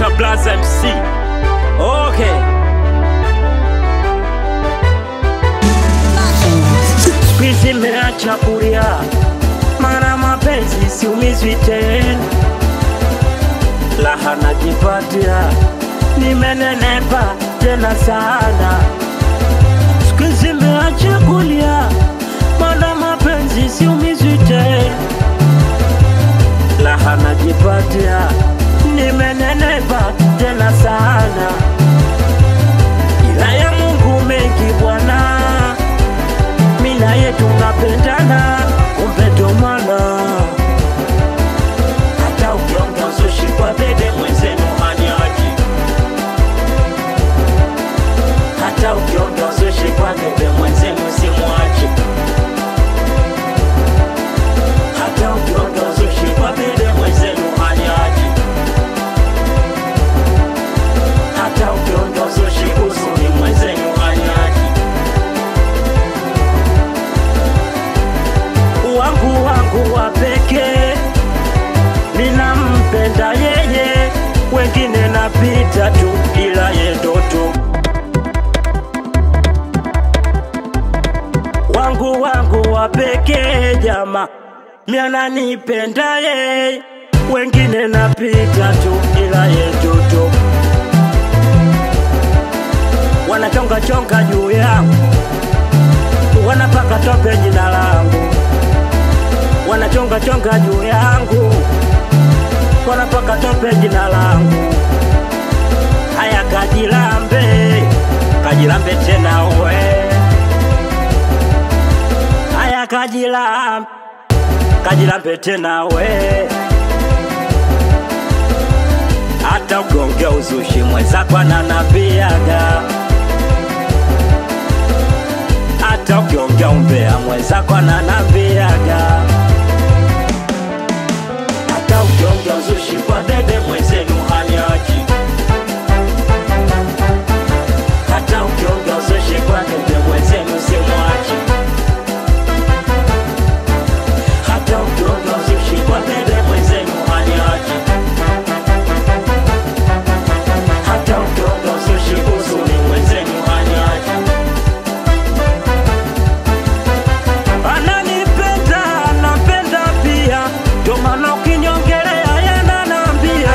Dr. Blaza MC. Okay. Siku hizi meacha kulia, mara mapenzi siumizwi tena, raha najipatia, nimenenepa tena sana. Siku hizi meacha kulia, mara mapenzi siumizwi tena, raha najipatia, nimenenepa tena sana, ila ya Mungu mengi Bwana mimi na yeye tunapendana, kumbe ndo maana hata ukiongea uzushi kwa bebe mwenzenu haniachi, hata ukiongea uzushi kwa bebe mwenzenu simwachi, hata ukiongea uzushi kwa bebe mwenzenu haniachi, hata ukiongea uzushi kuhusu mimi mwenzenu haniachi. wangu wangu wa pekee, ninampenda yeye, wengine napita tu, ila ye ndoto wangu wangu wa pekee, jama miananipenda yeye, wengine napita tu, ila ye ndoto wanachonga chonga juu yangu, wanapaka tope jina langu wanachonga chonga juu yangu, wanapaka tope jina langu. Haya, kajilambe, kajilambe tena we, haya kajilambe, kajilambe tena we. Hata ukiongea uzushi mwenzako ananapiaga, hata ukiongea umbea mwenzako ananapiaga hata ukiongea uzushi kwa bebe mwenzenu haniachi, hata ukiongea uzushi kwa bebe mwenzenu simwachi, hata ukiongea uzushi kwa bebe mwenzenu haniachi, hata ukiongea uzushi kuhusu mimi mwenzenu haniachi. Ananipenda, anapenda pia, ndio maana ukinyongelea yananambia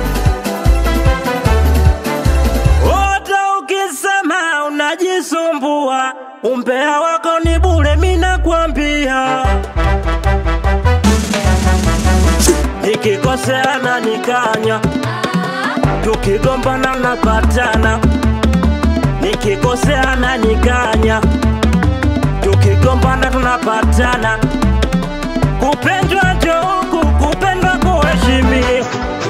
Ota ukisema unajisumbua, umbea wako ni bure, mimi nakwambia. Nikikosea na nikanya, tukigombana napatana. Nikikosea na nikanya, tukigombana tunapatana. Kupendwa njo huku, kupendwa kuheshimiwa.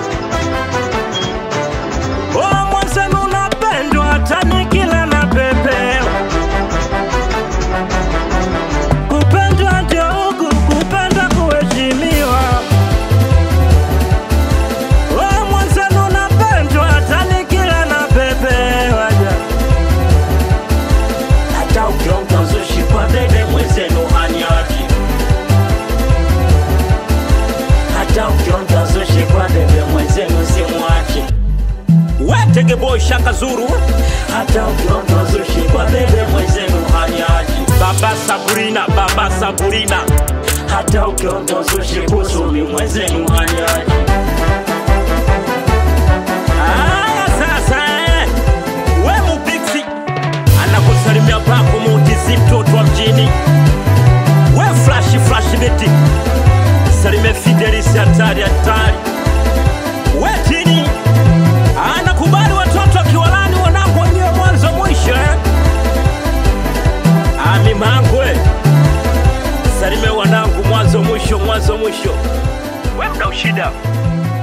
Oh, mwenzenu unapendwa hata nikila na pepewa. Kupendwa ndio huku, kupendwa kuheshimiwa. Oh, mwenzenu unapendwa hata nikila na pepewa. Hata ukiongea uzushi kwa bebe mwenzenu haniachi. Hata ukiongea uzushi kwa bebe mwenzenu simwachi. Wetege boy Shaka Zuru, hata ukiongea uzushi kwa bebe mwenzenu haniachi. Baba Sabrina, baba Sabrina, hata ukiongea uzushi kuhusu mimi mwenzenu haniachi. Aya sasa, eh, we mupiksi anakusalimia pako mutizi mtoto wa mjini, we flash flash beti salime Fidelis hatari hatari, we tini anakubali watoto akiwalani wanangu wenyewe mwanzo mwisho eh? Ami mangwe salime wanangu mwanzo mwisho mwanzo mwisho, we mna ushida